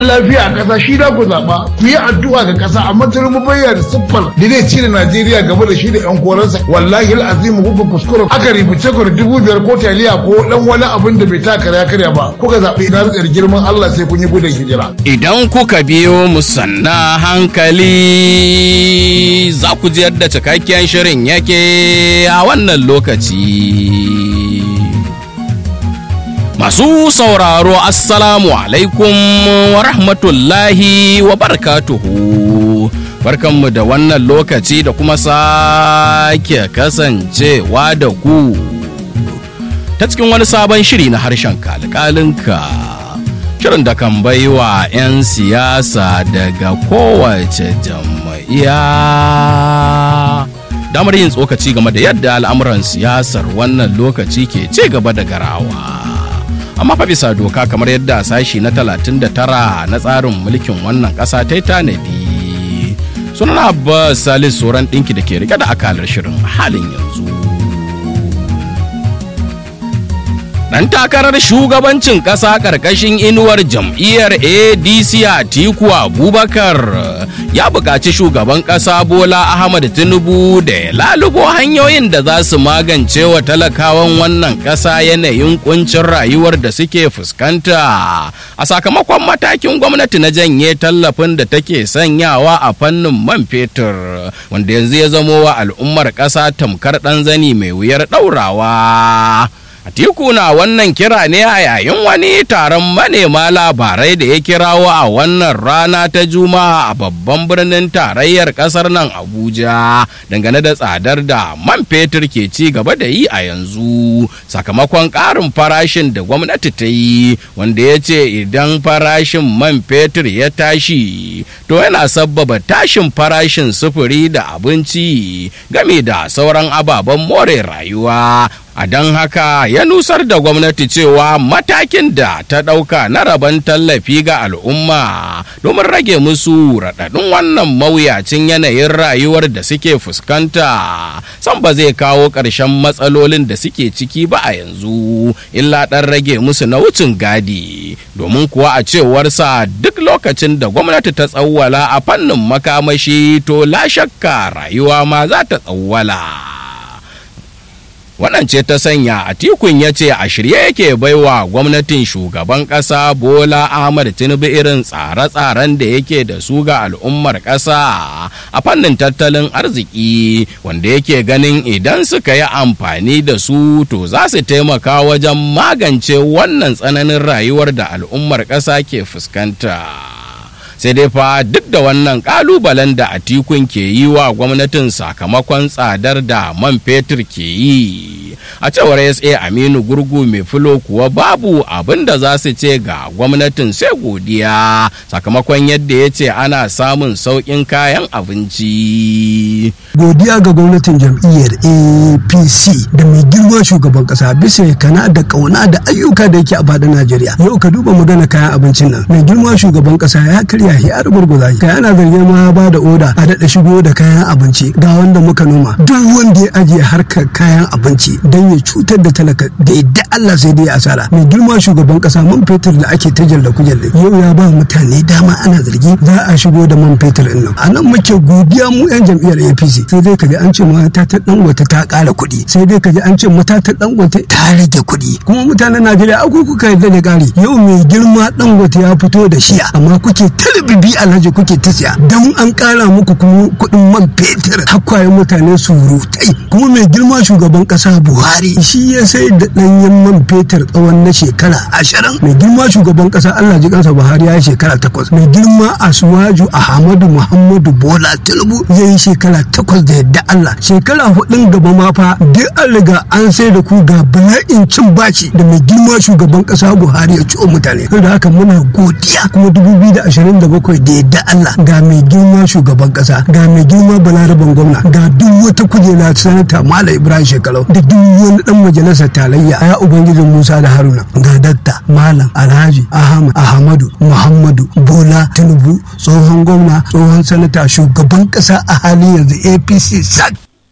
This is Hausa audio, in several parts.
lafiya a ƙasa shi da ku zaɓa ku yi addu'a ga ƙasa amma tinubu bayyana siffar da zai cire najeriya gaba da shi da yan koransa wallahi al'azimu kuka kuskure aka rifice ku da dubu biyar ko taliya ko dan wani abin da bai taka ya karya ba kuka zaɓi na rikar girman allah sai kun yi gudun hijira. idan kuka biyo mu sanna hankali za ku ji yadda cikakken shirin yake a wannan lokaci. Masu sauraro Assalamu alaikum wa rahmatullahi wa barakatuhu. Barkanmu da wannan lokaci da kuma sake kasancewa da ku. Ta cikin wani sabon shiri na harshen kalkalinka. Shirin da kan baiwa 'yan siyasa daga kowace jam'iyya. Damar yin tsokaci game da yadda al'amuran siyasar wannan lokaci ke ci gaba da garawa. amma fa bisa doka kamar yadda sashi na 39 na tsarin mulkin wannan ƙasa ta yi tanadi sunan abbas salis tsoron ɗinki da ke rike da akalar shirin halin yanzu dan takarar shugabancin ƙasa ƙarƙashin inuwar jam'iyyar adc atiku abubakar ya buƙaci shugaban ƙasa bola ahmad tinubu da ya lalubo hanyoyin da za su magance wa talakawan wannan ƙasa yanayin kuncin rayuwar da suke fuskanta a sakamakon matakin gwamnati na janye tallafin da take sanyawa a fannin man fetur wanda yanzu ya zamo wa al'ummar ƙasa tamkar ɗan zani mai wuyar ɗaurawa. Atiku na wannan kira ne a yayin wani taron manema labarai da ya kirawo a wannan rana ta Juma'a a babban birnin tarayyar kasar nan Abuja dangane da tsadar da man fetur ke ci gaba da yi a yanzu sakamakon ƙarin farashin da gwamnati ta yi wanda ya ce idan farashin man fetur ya tashi to yana sabbaba tashin farashin sufuri da abinci game da sauran ababen more rayuwa a don haka ya nusar da gwamnati cewa matakin da ta ɗauka na rabon tallafi ga al'umma domin rage musu raɗaɗin wannan mawuyacin yanayin rayuwar da suke fuskanta san ba zai kawo ƙarshen matsalolin da suke ciki ba a yanzu illa ɗan rage musu na wucin gadi domin kuwa a cewarsa duk lokacin da gwamnati ta tsawwala a fannin makamashi to la shakka rayuwa ma za ta tsawwala. waɗance ta sanya a tikun ya ce a shirye yake baiwa gwamnatin shugaban ƙasa bola ahmad tinubu irin tsare-tsaren da yake da su ga al'ummar ƙasa a fannin tattalin arziki wanda yake ganin idan suka yi amfani da su to za su taimaka wajen magance wannan tsananin rayuwar da al'ummar ƙasa ke fuskanta. sai dai fa duk da wannan kalubalen da atikun ke yi wa gwamnatin sakamakon tsadar da man fetur ke yi a cewar sa aminu gurgu mai filo kuwa babu abin da za su ce ga gwamnatin sai godiya sakamakon yadda ya ce ana samun sauƙin kayan abinci godiya ga gwamnatin jam'iyyar apc da mai girma shugaban kasa bisa kana da kauna da ayyuka da yake a fadin najeriya yau ka duba magana kayan abincin nan mai girma shugaban kasa ya karya shi har gurguza kai ana zargin ma ba da oda a daɗa shigo da kayan abinci ga wanda muka noma duk wanda ya ajiye harkar kayan abinci don ya cutar da talaka da yadda Allah sai dai asara mai girma shugaban kasa man fetur da ake ta jalla kujalle yau ya ba mutane dama ana zargi za a shigo da man fetur ɗin nan a nan muke godiya mu yan jam'iyyar APC sai dai kaji an ce mata ta dangote ta ƙara kuɗi sai dai kaji an ce mata ta dangote ta rage kuɗi kuma mutanen Najeriya akwai kuka yarda da ƙari yau mai girma dangote ya fito da shiya amma kuke talibibi alhaji kuke ta siya don an ƙara muku kuɗin man fetur hakwayen mutane surutai kuma mai girma shugaban ƙasa Buhari shi ya sai da ɗanyen man fetur tsawon na shekara ashirin mai girma shugaban ƙasa Allah ji kansa Buhari ya yi shekara takwas mai girma Asuwaju Ahmadu Muhammadu Bola Tinubu ya yi shekara takwas da yadda Allah shekara hudun gaba ma fa duk an riga an sai da ku ga bala'in cin baci da mai girma shugaban ƙasa Buhari ya ciwo mutane da haka muna godiya kuma dubu biyu da ashirin da bakwai da yadda Allah ga mai girma shugaban ƙasa ga mai girma balaraban gwamna ga duk wata kujera sanata Malam Ibrahim Shekarau da duk wani dan majalisar tarayya ya ubangijin Musa da Haruna ga dakta Malam Alhaji Ahmad Ahmadu Muhammadu Bola Tinubu tsohon gwamna tsohon sanata shugaban kasa a halin yanzu APC SAC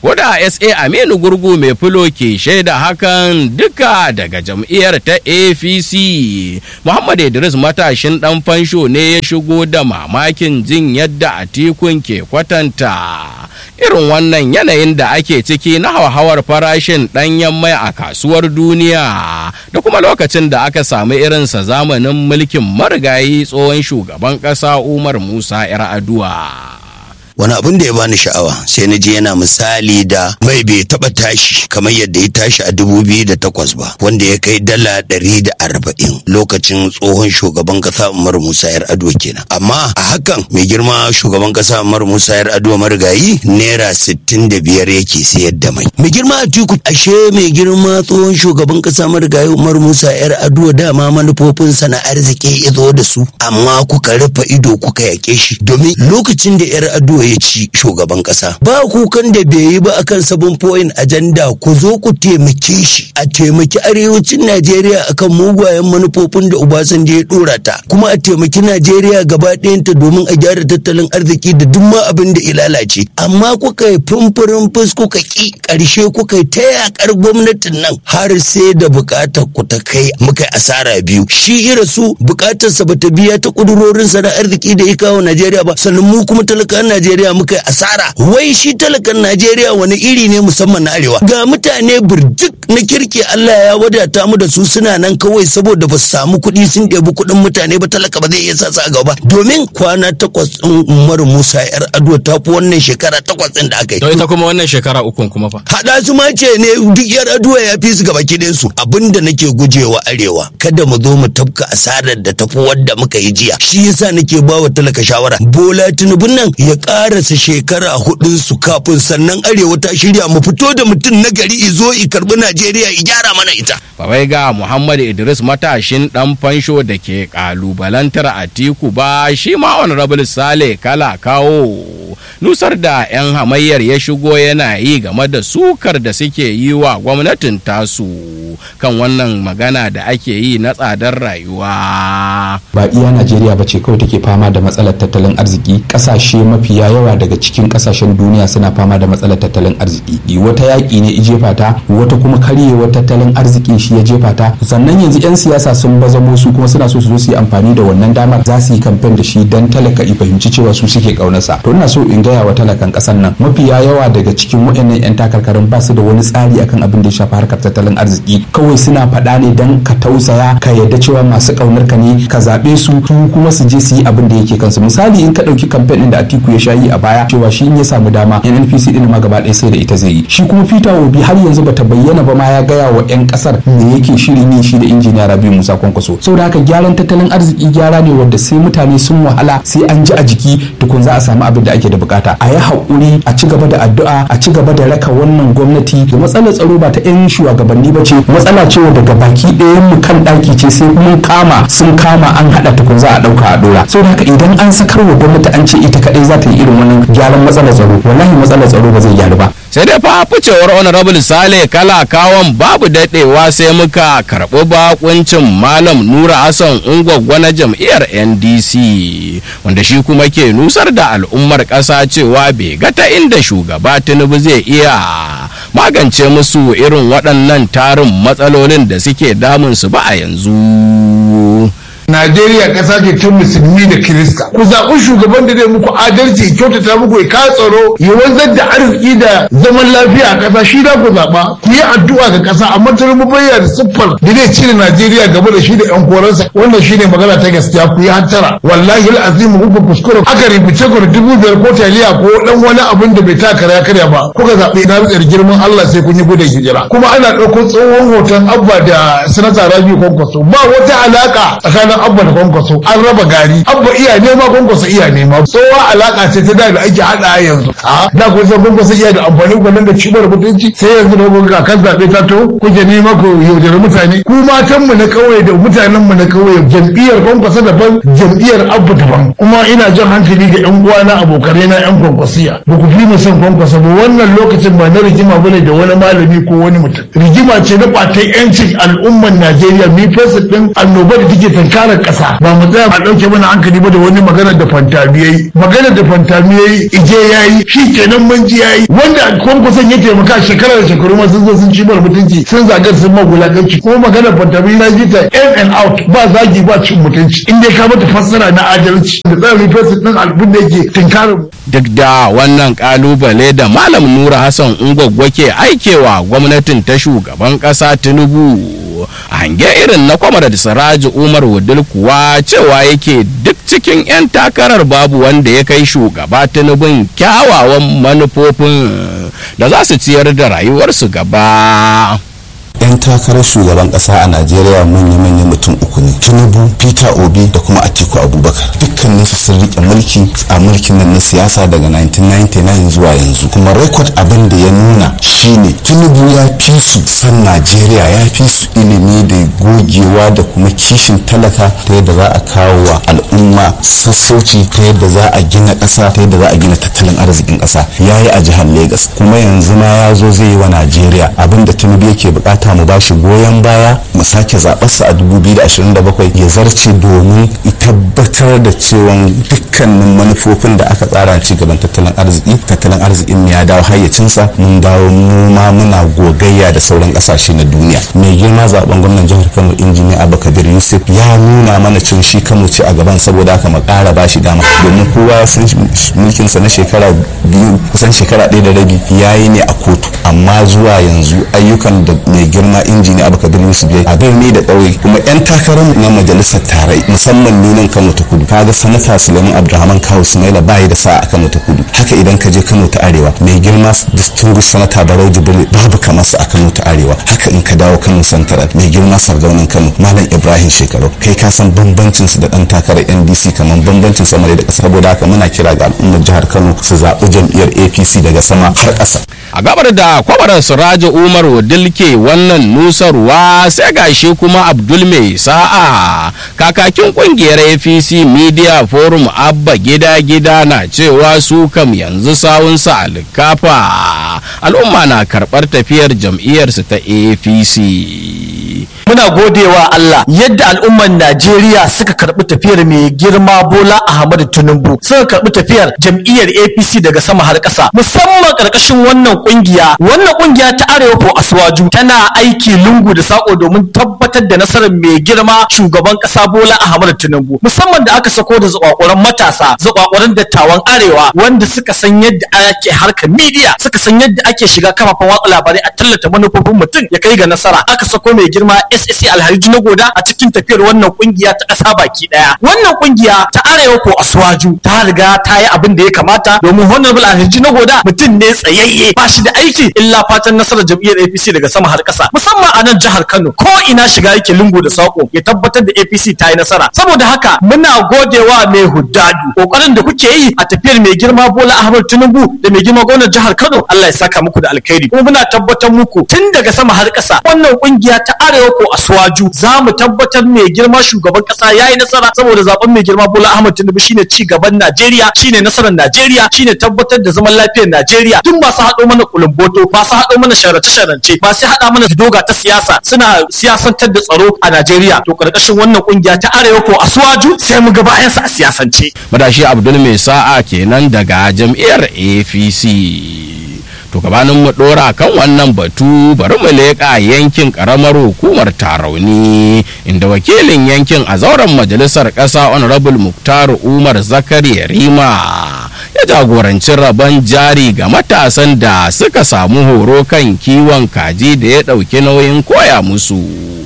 Koda SA Aminu Gurgu mai fulo ke shaida hakan duka daga jam'iyyar ta APC. Muhammad Idris matashin ɗan fansho ne ya shigo da mamakin jin yadda Atikun ke kwatanta. Irin wannan yanayin da ake ciki na hauhawar farashin ɗanyen mai a kasuwar duniya da kuma lokacin da aka samu irinsa zamanin mulkin marigayi tsohon shugaban ƙasa Umar Musa 'yar aduwa. wani abin da ya bani sha'awa sai na je yana misali da mai bai taba tashi kamar yadda ya tashi a dubu biyu da takwas ba wanda ya kai dala ɗari da arba'in lokacin tsohon shugaban kasa Umar Musa yar Ado kenan amma a hakan mai girma shugaban kasa Umar Musa yar Ado marigayi naira sittin da biyar yake sayar da mai mai girma Atiku ashe mai girma tsohon shugaban kasa marigayi Umar Musa yar Ado dama manufofinsa na arziki ya zo da su amma kuka rufe ido kuka yake shi domin lokacin da yar Ado ya ci shugaban kasa ba kukan da bai yi ba akan sabon point agenda ku zo ku taimake shi a taimaki arewacin Najeriya akan mugayen manufofin da Obasanjo ya dora ta kuma a taimaki Najeriya gaba ɗayanta domin a gyara tattalin arziki da duk ma abin da ya lalace amma kuka yi fumfurin fus kuka ki ƙarshe kuka yi ta yakar gwamnatin nan har sai da buƙatar ku ta kai muka asara biyu shi ira su buƙatarsa bata biya ta ƙudurorinsa na arziki da ya kawo Najeriya ba sannan mu kuma talakan Najeriya Najeriya muka yi asara wai shi talakan Najeriya wani iri ne musamman na arewa ga mutane birjik na kirki Allah ya wadata mu da su suna nan kawai saboda ba su samu kuɗi sun ɗebi kuɗin mutane ba talaka ba zai iya sa a gaba domin kwana takwas ɗin Umar Musa yar Ado ta fi wannan shekara takwas ɗin da aka yi. To ita kuma wannan shekara ukun kuma fa. Haɗa su ma ce ne duk yar Ado ya fi su gaba kiɗin su abinda nake gujewa arewa kada mu zo mu tafka asarar da tafi wadda muka yi jiya shi yasa nake ba wa talaka shawara Bola Tinubu nan ya karasa shekara hudun su kafin sannan arewa ta shirya mu fito da mutum na gari izo i karbi Najeriya i gyara mana ita. Babai ga Muhammad Idris matashin dan fansho da ke kalubalantar Atiku ba shi ma honorable Sale kala kawo nusar da 'yan hamayyar ya shigo yana yi game da sukar da suke yi wa gwamnatin tasu kan wannan magana da ake yi na tsadar rayuwa. ba iya najeriya ba ce kawai take fama da matsalar tattalin arziki kasashe mafiya yawa daga cikin kasashen duniya suna fama da matsalar tattalin arziki wata yaƙi ne jefa ta wata kuma karyewar tattalin arzikin shi ya jefa ta sannan yanzu 'yan siyasa sun bazamo su kuma suna so su zo su yi amfani da wannan damar za su yi kamfen da shi dan talaka i fahimci cewa su suke kaunarsa to ina so in gaya wa talakan ƙasar nan mafiya yawa daga cikin waɗannan 'yan takarkarin ba su da wani tsari akan abin da ya shafi harkar tattalin arziki kawai suna faɗa ne dan ka tausaya ka yarda cewa masu ƙaunar ka ne ka zaɓe su su kuma su je su yi abin da yake kansu misali in ka ɗauki kamfen ɗin da Atiku ya sha yi a baya cewa shi in ya samu dama NNPC ɗin ma gaba ɗaya sai da ita zai yi shi kuma Peter Obi har yanzu bata bayyana ba ma ya gaya wa 'yan ƙasar me yake shirin yi shi da injiniya Rabi Musa Kwankwaso saboda haka gyaran tattalin arziki gyara ne wanda sai mutane sun wahala sai an ji a jiki tukun za a samu abin da ake da bukata a yi haƙuri a ci gaba da addu'a a ci gaba da raka wannan gwamnati da matsalar tsaro ba ta 'yan shugabanni ba ce matsala ce daga baki ɗayan mu kan ɗaki ce sai mun kama sun kama an haɗa tukun za a ɗauka a ɗora saboda haka idan an sakar wa gwamnati an ce ita kaɗai za ta yi irin wannan gyaran matsalar tsaro wallahi matsalar tsaro ba zai gyaru ba sai dai fa ficewar honorable sale kala kawon babu daɗewa sai muka karɓi bakuncin malam nura hassan ungwaggwa na jam'iyyar ndc wanda shi kuma ke nusar da al'ummar ƙasa cewa bai ga ta inda shugaba tinubu zai iya magance musu irin waɗannan tarin matsalolin da suke damunsu ba a yanzu Najeriya ƙasa ce ta musulmi da Kirista. Ku zaɓi shugaban da zai muku adalci, ya kyautata muku ya kawo tsaro, ya wanzar da arziki da zaman lafiya a ƙasa shi da ku zaɓa. Ku yi addu'a ga ƙasa amma Tinubu bayyana siffar da zai cire Najeriya gaba da shi da ƴan koransa. Wannan shi ne magana ta gaskiya ku yi hantara. Wallahi al'azimu kuka kuskure aka rubuce ku da dubu biyar ko taliya ko ɗan wani abin da bai taka ya karya ba. Kuka zaɓi na ritsar girman Allah sai kun yi gudun hijira. Kuma ana ɗauko tsohon hoton Abba da Sanata Rabiu Kwankwaso. Ba wata alaƙa tsakanin abba da kwankwaso an raba gari abba iya nema kwankwaso iya nema tsowa alaka ce ta da da ake hada yanzu a da kun san kwankwaso iya da amfani gwanin da cibar mutunci sai yanzu da kuka kan zaɓe ta to kuke nema ku yaudari mutane ku matan mu na kauye da mutanen mu na kauye jam'iyyar kwankwaso daban jam'iyyar abba daban kuma ina jan hankali ga yan uwana abokanai na yan kwankwasiya ba ku fi mu son kwankwaso ba wannan lokacin ba na rigima bane da wani malami ko wani mutum rigima ce na ɓatan yancin al'umman Najeriya mi fesa ɗin annoba da take tanka asarar ƙasa ba mu tsaya a ɗauke mana hankali ba da wani magana da fantamiyai magana da fantamiyai ije yayi shi kenan mun ji yayi wanda kwankwason ya taimaka shekara da shekaru ma sun zo sun ci mutunci sun zagar sun magulaganci kuma magana fantami na ji ta in and out ba zagi ba cin mutunci in dai ka mata fassara na adalci da tsarin fesin ɗin albun da yake tinkarin mu. duk da wannan kalubale da malam nura hassan ungwaggwa ke aikewa gwamnatin ta shugaban kasa tinubu a hange irin na kwamar da siraji umar wudil kuwa cewa yake duk cikin 'yan takarar babu wanda ya kai shugaba tinubun kyawawan manufofin da za su ciyar da rayuwarsu gaba 'yan takarar shugaban kasa a najeriya manya-manyan mutum uku ne tinubu peter obi da kuma atiku abubakar dukkanin su sun rike mulki a mulkin nan na siyasa daga 1999 zuwa yanzu kuma rekod abin da ya nuna shine tinubu ya fi su san najeriya ya fi su ilimi da gogewa da kuma kishin talaka ta yadda za a kawo wa al'umma sassauci ta yadda za a gina ƙasa ta yadda za a gina tattalin arzikin ƙasa ya yi a jihar Legas kuma yanzu ma ya zo zai yi wa najeriya abin da tinubu yake bukata mu ba shi goyon baya mu sake zaɓarsa a 2027 ya zarce domin tabbatar da cewa dukkanin manufofin da aka tsara ci gaban tattalin arziki tattalin arzikin ya dawo hayyacinsa mun dawo mu ma muna gogayya da sauran kasashe na duniya mai girma zaben gwamnan jihar kano injiniya abubakar yusuf ya nuna mana cewa shi kano ce a gaban saboda haka mu ƙara ba shi dama domin kowa ya san mulkinsa na shekara biyu kusan shekara ɗaya da rabi ya yi ne a kotu amma zuwa yanzu ayyukan da mai girma injiniya abubakar yusuf ya a birni da ƙauye kuma 'yan takarar na majalisar tarai musamman nunan kano ta kudu kaga sanata suleiman abdulrahman kawo sumaila bayi da sa'a a kano ta kudu haka idan ka je kano ta arewa mai girma distinguished sanata barau jibril babu kamar su a kano ta arewa haka in ka dawo kano santaral mai girma sardaunan kano malam ibrahim shekaru kai ka san bambancin su da dan takarar ndc kamar bambancin sama da ƙasa saboda haka muna kira ga al'ummar jihar kano su zaɓi jam'iyyar apc daga sama har ƙasa a gabar da kwabarar siraji umar dilke wannan nusarwa sai gashi kuma abdul mai sa'a kakakin kungiyar apc media forum abba gida gida na cewa su kam yanzu sawunsa a likafa al'umma na karɓar tafiyar jam'iyyarsu ta apc muna godewa Allah yadda al'umman Najeriya suka karɓi tafiyar mai girma Bola Ahmadu Tinubu suka karɓi tafiyar jam'iyyar APC daga sama har ƙasa musamman ƙarƙashin wannan ƙungiya wannan ƙungiya ta Arewa ko Aswaju tana aiki lungu da sako domin tabbatar da nasarar mai girma shugaban ƙasa Bola Ahmadu Tinubu musamman da aka sako da zakwakuran matasa zakwakuran dattawan Arewa wanda suka san yadda ake harkar media suka san yadda ake shiga kafafen watsa labarai a tallata manufofin mutum ya kai ga nasara aka sako mai girma SSC Alhaji na Goda a cikin tafiyar wannan kungiya ta ƙasa baki ɗaya. Wannan kungiya ta Arewa ko Aswaju ta riga ta yi abin da ya kamata domin Honorable Alhaji na Goda mutum ne tsayayye ba shi da aiki illa fatan nasarar jam'iyyar APC daga sama har ƙasa musamman a nan jihar Kano ko ina shiga yake lungu da sako ya tabbatar da APC ta yi nasara saboda haka muna godewa mai huddadu kokarin da kuke yi a tafiyar mai girma Bola Ahmed Tinubu da mai girma gwamnan jihar Kano Allah ya saka muku da alkhairi kuma muna tabbatar muku tun daga sama har ƙasa wannan kungiya ta Arewa ko Aswaju za mu tabbatar mai girma shugaban kasa ya yi nasara saboda zaben mai girma Bola Ahmed Tinubu shine ci gaban Najeriya shine nasarar Najeriya shine tabbatar da zaman lafiyar Najeriya duk masu haɗo mana kulumboto masu haɗo mana sharace-sharance masu haɗa mana doga ta siyasa suna siyasantar da tsaro a Najeriya to karkashin wannan kungiya ta Arewa ko Aswaju sai mu ga bayan sa a siyasance madashi abdul mai sa'a kenan daga jam'iyyar apc to gabanin mu dora kan wannan batu bari mu leƙa yankin karamar hukumar tarauni inda wakilin yankin a zauren majalisar ƙasa honorable muktar umar zakari rima ya jagoranci rabon jari ga matasan da suka samu horo kan kiwon kaji da ya ɗauki nauyin koya musu